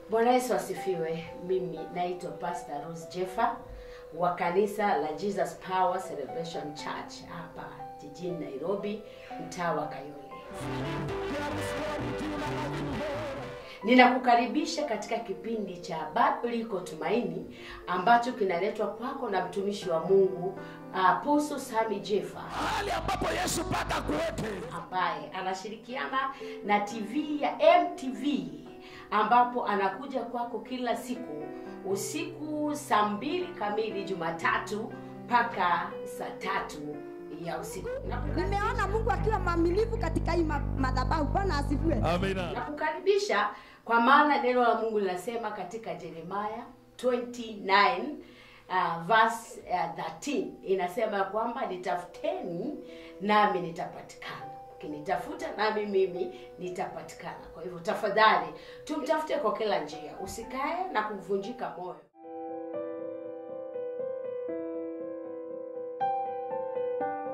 Bwana Yesu asifiwe. Mimi naitwa Pastor Rose Jeffa wa kanisa la Jesus Power Celebration Church hapa jijini Nairobi, mtaa wa Kayole. Ninakukaribisha katika kipindi cha Bado Liko Tumaini ambacho kinaletwa kwako na mtumishi wa Mungu Apostle Sami Jeffa mahali ambapo Yesu pata kuweke. ambaye anashirikiana na TV ya MTV ambapo anakuja kwako kila siku usiku saa mbili kamili Jumatatu mpaka saa tatu ya usiku. Nakukaribisha- Nimeona Mungu akiwa mwaminifu katika hii ma- madhabahu. Bwana asifiwe. Amina. Nakukaribisha kwa maana neno la Mungu linasema katika Yeremia 29 uh, verse uh, 13 inasema kwamba nitafuteni nami nitapatikana, ukinitafuta nami mimi nitapatikana. Kwa hivyo tafadhali tumtafute kwa kila njia, usikae na kuvunjika moyo.